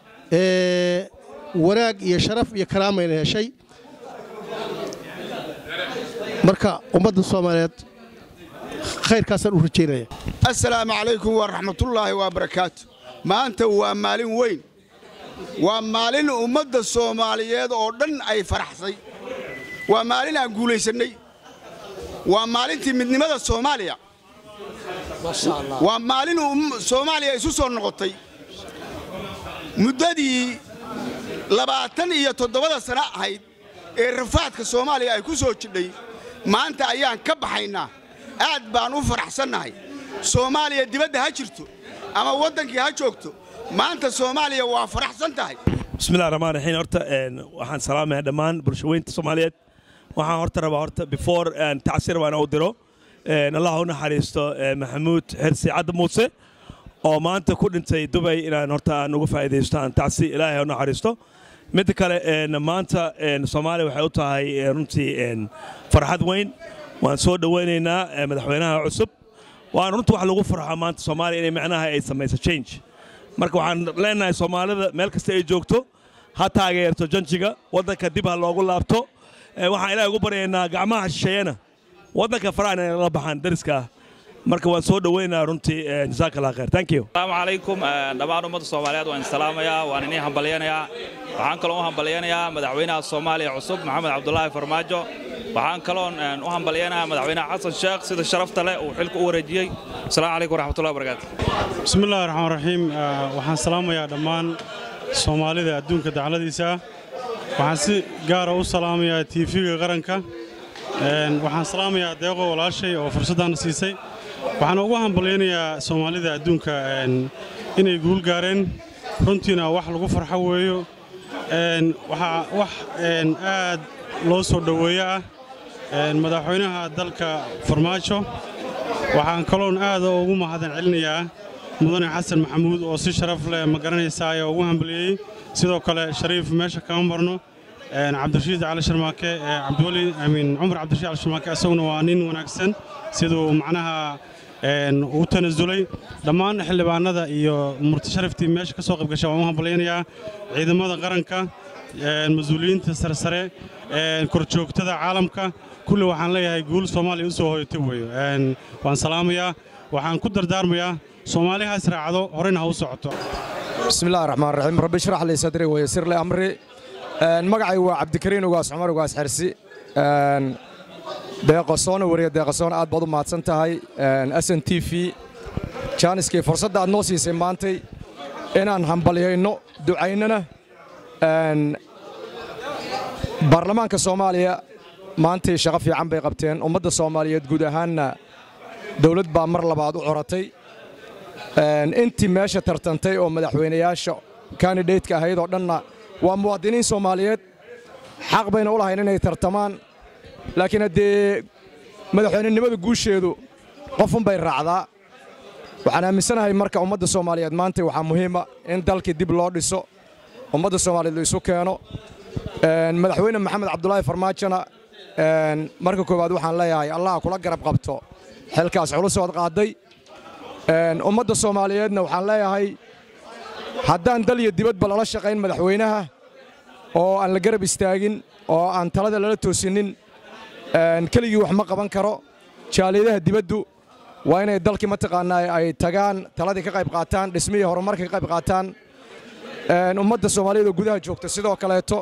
wanaag iyo sharaf iyo karaamayna heshay marka ummadda soomaaliyeed khayrkaasaan u rajaynaya assalaamu calaykum waraxmatullaahi wabarakaatu maanta waa maalin weyn waa maalin ummadda soomaaliyeed oo dhan ay faraxsay waa maalin aan guulaysannay waa maalintii midnimada soomaaliya waa maalin soomaaliya isu soo noqotay muddadii labaatan iyo toddobada sano ahayd ee rafaadka soomaaliya ay ku soo jidhay maanta ayaan ka baxaynaa aad baan u faraxsannahay soomaaliya dibadda ha jirto ama waddankii ha joogto maanta soomaaliya waa faraxsan tahay bismillahi raxmaan raxiim horta waxaan salaamayaa dhammaan bulshaweynta soomaaliyeed waxaan horta rabaa horta before tacsir waan u diro allah u naxariisto maxamuud xirsi cadda muuse oo maanta ku dhintay dubay inaan horta aan uga faa'iidaysto aan tacsi ilaahay u naxariisto midda kale een, maanta een, soomaaliya waxay u tahay een, runtii een, farxad weyn waan soo dhowaynaynaa ee, madaxweynaha cusub waan runtii wax lagu farxo maanta soomaaliya inay macnaha ay samayso change marka waxaan leenahay soomaalida meel kasta ay joogto ha taageerto janjiga waddanka dib ha loogu laabto Ee, waxaan ilaahay ugu baryaynaa gacmaha shisheeyana waddanka faraha inay la baxaan dariska ah marka waan soo dhowaynayaa runtii ee, jazaaka allah khayr thank you asalaamu calaykum Eh, dhammaan ummadda soomaaliyeed waan salaamayaa waan inii hambalyanayaa waxaan kaloo u hambalyanayaa madaxweynaha soomaaliya cusub maxamed cabdulaahi farmaajo waxaan kaloon eh, u hambalyanayaa madaxweynaha xasan sheekh sida sharafta leh uu xilka u wareejiyey asalaamu calaykum waraxmatullahi wabarakaatu بسم الله الرحمن الرحيم آه، waxaan salaamayaa dhammaan soomaalida adduunka dacladiisa ah waxaan si gaara u salaamayaa tv-ga qaranka Een, waxaan salaamayaa deeqo walaashay oo fursaddan siisay waxaan ugu hambalyaynayaa soomaalida adduunka een, inay guul gaareen runtiina wax lagu farxo weeyo Een, waxaa wax een, aad loo soo dhoweeyo ah een, madaxweynaha dalka farmaajo waxaan kaloon aad ugu mahadin celinayaa mudane xasan maxamuud oo si sharaf leh ma garanaysaa ayaa ugu hambaliyey sidoo kale shariif meesha kama marno een, cabdirashiid cali sharmaake ee cabdiweli amiin cumar cabdirashiid cali sharmaake isaguna waa nin wanaagsan siduu macnaha een, u tanasulay dhammaan xildhibaanada iyo murti sharaftii meesha ka soo qayb gashay waan u hambalyaynayaa ciidamada qaranka een, mas-uuliyiinta sarsare een, korjoogtada caalamka kulli waxaan leeyahay guul soomaaliya u soo hoyatay weeyo Een, waan salaamayaa waxaan ku dardaarmayaa soomaali ha israacdo horena ha u socoto بسم الله الرحمن الرحيم رب اشرح لي صدري ويسر لي امري ان مقعي waa cabdikariin ugaas cumar ugaas xirsi een deeqasoon wariye deeqasoon aad baad u mahadsan tahay sn t v jaaniskii fursadda aad noo siisay maantay inaan hambalyayno ducaynana een baarlamaanka soomaaliya maantay shaqo fiican bay qabteen ummadda soomaaliyeed guud ahaanna dowlad baa mar labaad u coratay Een, intii meesha tartantay oo madaxweynayaasha kandidateska ahayd oo dhanna waa muwaadiniin soomaaliyeed xaq bayna u lahayn inay tartamaan laakiin haddee madaxweynenimada guusheedu qofunbay raacdaa waxaan aaminsanahay marka ummadda soomaaliyeed maanta waxaa muhiima in dalkii dib loo dhiso ummadda soomaaliyeed la isu keeno Een, madaxweyne maxamed cabdulaahi farmaajona een, marka koowaad waxaan leeyahay allaha kula garab qabto xilkaas culusood qaaday Een, ummadda soomaaliyeedna waxaan leeyahay haddaan dal iyo dibadba lala shaqayn madaxweynaha oo aan la garab istaagin oo aan talada lala toosinin een, keligii wax ma qaban karo jaaliyadaha dibaddu waa inay dalkii mataqaanaa ay tagaan taladii ka qayb qaataan dhismihii horumarka ka qayb qaataan Een, ummadda soomaaliyeed oo gudaha joogta sidoo kaleeto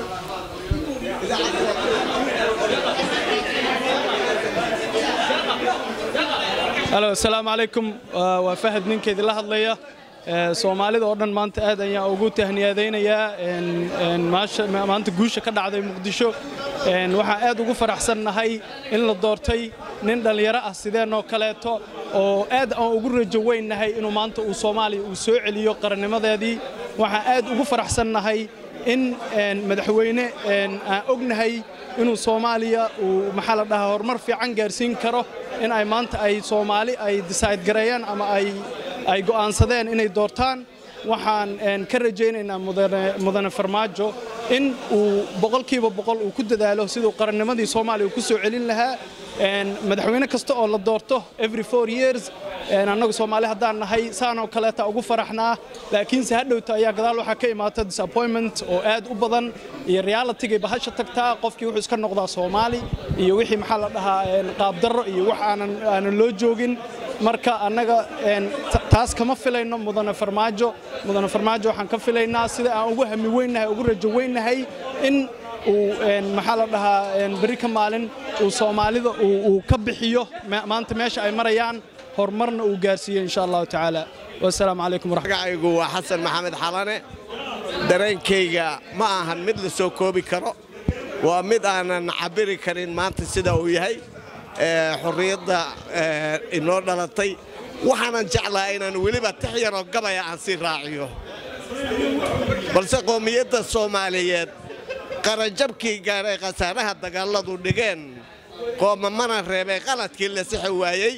halo asalaamu calaykum waa waa fahad ninkeedii la hadlaya Ee, soomaalida oo dhan maanta aad ayaan ugu tahniyadaynayaa een- een maasha- ma- maanta guusha ka dhacday muqdisho Een, waxaan aad ugu faraxsannahay in la doortay nin dhallinyaro ah sideenoo kaleeto oo aad aan ugu rajo weynnahay inuu maanta uu soomaaliya uu soo celiyo qarannimadeedii waxaan aad ugu faraxsannahay in een, madaxweyne een, aan ognahay inuu soomaaliya uu maxaa la dhahaa horumar fiican gaarsiin karo in ay maanta ay soomaali ay decide gareeyaan ama ay ay go'aansadeen inay doortaan waxaan een, ka rajaynaynaa mudane mudane farmaajo in uu boqolkiiba boqol uu ku dadaalo siduu qarannimadii soomaaliya uu ku soo celin lahaa Een, madaxweyne kasta oo la doorto every four years een, annagu soomaali haddaan nahay saan oo kaleeta ugu faraxnaa laakiinse hadhowta ayaa gadaal waxaa ka imaata disappointment oo aad u badan iyo realitigay bahasha tagtaa qofkii wuxuu iska noqdaa soomaali iyo wixii maxaa la dhahaa een, qaabdarro iyo wax aanan aanan loo joogin marka annaga een, ta- taas kama filayno mudane farmaajo mudane farmaajo waxaan ka filaynaa sida aan ugu hami weynnahay ugu rajo weynnahay in uu een, maxaa la dhahaa een, berri ka maalin uu soomaalida uu uu ka bixiyo ma- maanta meesha ay marayaan horumarna uu gaarsiiyo insha allahu tacaala wasalaamu calaykum magacaygu waa xasan maxamed xalane dareenkayga ma ahan mid la soo koobi karo waa mid aanan cabiri karin maanta sida uu yahay ee, xurriyadda ee, inoo dhalatay waxaanan jeclahay inaan weliba tix yaroo gabaya aan sii raaciyo balse qoomiyadda soomaaliyeed qaranjabkii gaaray khasaaraha dagaalladu dhigeen qoomamana reebay qaladkii la sixi waayey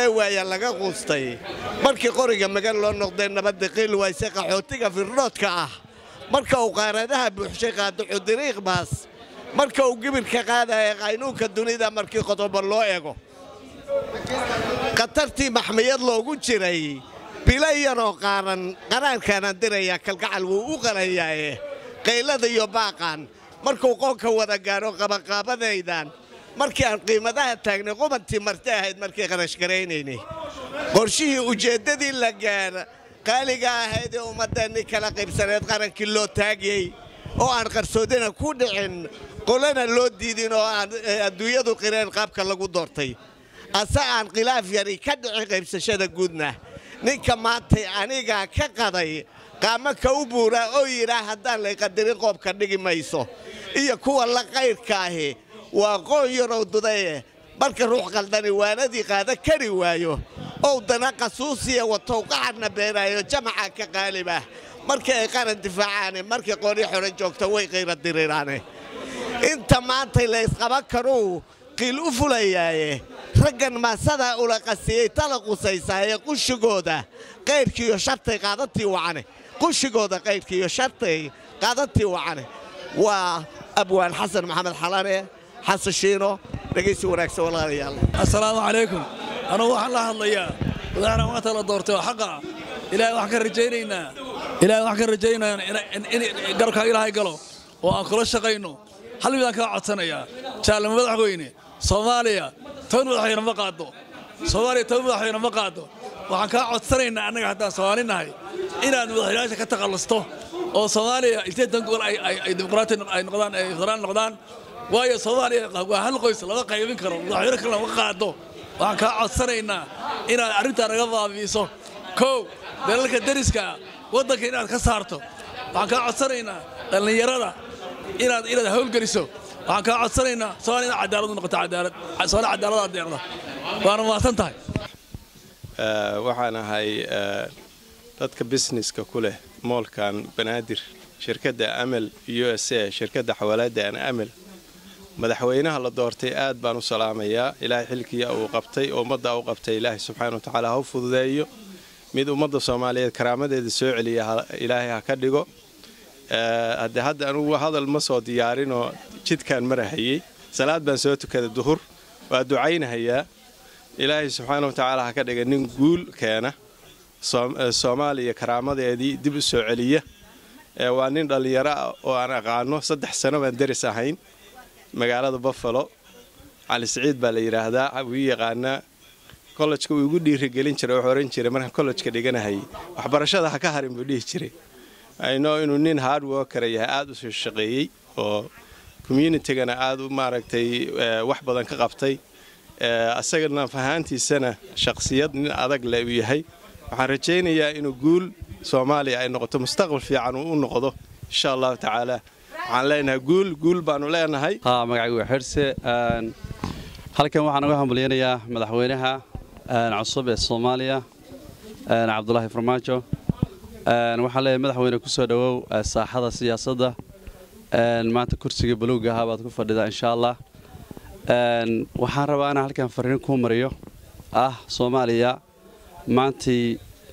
ee waaya laga quustay markii qoriga magan loo noqday nabadda qiil wayse qaxootiga firdhoodka ah marka uu qaaradaha buuxshay qaadaco dariiq baas marka uu gibirka qaadaya qaynuunka dunida markii qodobo loo ego khatartii maxmiyad loogu jiray bilayanoo qaaran qaraankaana diraya kalgacal wuu u qalayaaye qaylada iyo baaqan markuu qoonka wada gaadho qabaqaabadaydan markii aan qiimadaha taagnay qubantii marti ahayd markii qarashgaraynaynay qorshihii ujeeddadii la gaadha qaaliga ahayd ee ummaddeenni kala qaybsaneed qarankii loo taagiyey oo aan qarsoodina ku dhicin qolana loo diidin oo aan adduunyadu qireen qaabka lagu doortay ase aan khilaaf yari ka dhicin qaybsashada guudna ninka maantay anigaa ka qaday qaama ka u buuraa oo yidhaa haddaan lay qadarin qoobka dhigi mayso iyo kuwa la qayrka ahi waa qoon yarow dudaye marka ruux qaldani waanadii qaada kari waayo ow dana qasuusiya watow qaxarna beenaayo jamaca ka qaalibah markii ay qaran difaacaane markii qooni xore joogta way qayra diriraane inta maantay la ysqaban karuu qiil u fulayaaye raggan maasadaa ula qasiyey tala qusaysaaye qushigooda qayrkiiyo shartay qaadatii wacane qushigooda qayrkiiyo shartay qaadatii wacane waa abwaan xasan maxamed xalane xasan shiino dhegaysi wanaagsan walaalayaal assalaamu calaykum anugu waxaan la hadlayaa madaxna maanta la doortay oo xaqa ilaahay waxaan ka rajaynaynaa ilaahay waxaan ka rajaynaynaa in garabkaa ilaahay galo oo aan kula shaqayno hal midaan kaa codsanayaa jaalama madaxweyne soomaaliya toban madaxweyne ma qaado soomaaliya toban madaxweyne ma qaado waxaan kaa codsanaynaa annaga haddaan soomaali nahay inaad madaxweynayaasha ka takhallusto oo soomaaliya inteetan gobol ay dimuqraati ay noqdaan ay federaan noqdaan waayo soomaaliya waa hal qoys lama qaybin karo madaxweyne kale lama qaado waxaan kaa codsanaynaa inaad arrintaa naga baabi'iso kow dalalka deriska waddanka inaad ka saarto waxaan kaa codsanaynaa dhallinyarada inaad inaad hawlgeliso waxaan kaa codsanaynaa soomaaliya inaad cadaalad u noqoto cadaalad soomaaliya cadaalad aad deeqda waana mahadsan tahay waxaan ahay dadka businesska ku leh moolkan banaadir shirkadda amel u s a shirkadda xawaalada amel madaxweynaha la doortay aad baan u salaamayaa ilaahay xilkii uu qabtay oo ummadda u qabtay ilaahay subxaana wa tacaala ha u fududeeyo mid ummadda soomaaliyeed karaamadeeda soo celiya ilaahay ha ka dhigo haddee hadda anugu hadal ma soo diyaarinoo jidkaan marahayey salaad baan soo tukaday duhur waa ducaynahayaa ilaahay subxaana wa tacaala ha ka dhiga nin guul keena soomaaliya karaamadeedii dib u soo celiya waa nin dhallinyaro ah oo aan aqaano saddex sano baan deris ahayn magaalada buffalo cali siciid baa la yidhaahdaa wii yaqaanaa kollejka uu igu dhiirigelin jiray wuxuu ohan jiray markaan kollejka dhiganahayay waxbarashada ha ka harin buu dhihi jiray aynoo inuu nin hard workera yahay aada u soo shaqeeyey oo communitygana aada u maaragtay wax badan ka qabtay asagana fahaantiisana shaqsiyad nin adag le uu yahay waxaan rajaynayaa inuu guul soomaaliya ay noqoto mustaqbal fiican uu u noqdo insha allahu tacaala waxaan leenahay guul guul baanu leenahay magacaygu waa xirse halkan waxaan uga hambalyaynayaa madaxweynaha cusub ee soomaaliya cabdulaahi farmaajo waxaan leeyahay madaxweyne ku soo dhowow saaxada siyaasadda maanta kursiga baluuga ahaa baad ku fadhidaa insha allah waxaan rabaa inaan halkan fariin kuu mariyo ah soomaaliya maantii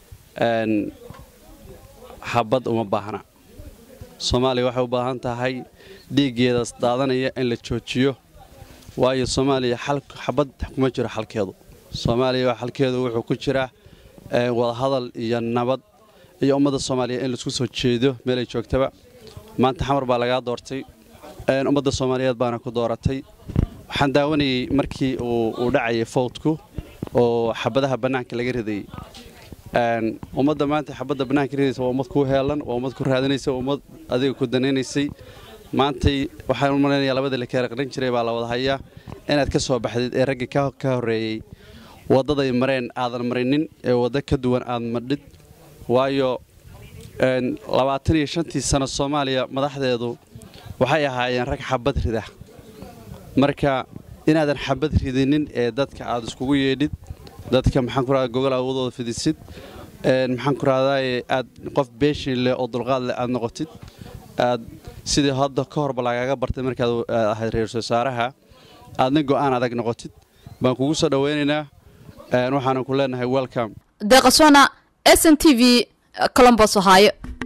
xabad uma baahna soomaaliya waxay u baahan tahay dhiiggeedaas daadanaya in la joojiyo waayo soomaaliya xabad kuma jiro xalkeedu soomaaliya xalkeedu wuxuu ku jiraa wadahadal iyo nabad iyo ummadda soomaaliya in laisku soo jeedo meelay joogtaba maanta xamar baa lagaa doortay ummadda soomaaliyeed baana ku dooratay waxaan daawanayey markii uu dhacayay fowdku oo xabadaha bannaanka laga ridayey ummadda maanta xabadda bannaanka ridaysa waa ummad kuu heelan waa ummad ku raadinaysa waa ummad adiga ku danaynaysay maantay waxaan u malaynayaa labadii la kala qaran jiray baa la wada hayaa inaad ka soo baxdid ee raggii ka horreeyey waddaday mareen aadan marinin ee waddo ka duwan aad madhid waayo labaatan iyo shantii sano soomaaliya madaxdeedu waxay ahaayeen rag xabad rida marka inaadan xabad ridinin ee dadka aad iskugu yeedhid dadka maxaan ku rahdaa gogol awoodooda fidisid maxaan ku rahdaa aad qof beeshin leh oo dulqaad leh aad noqotid aad sidii hadda ka horba lagaaga bartay markaad ahayd ra-iisul wasaaraha aadna go'aan adag noqotid baan kugu soo dhowaynaynaa waxaanan ku leenahay welcome deeqasona s n t v colombos ohaayo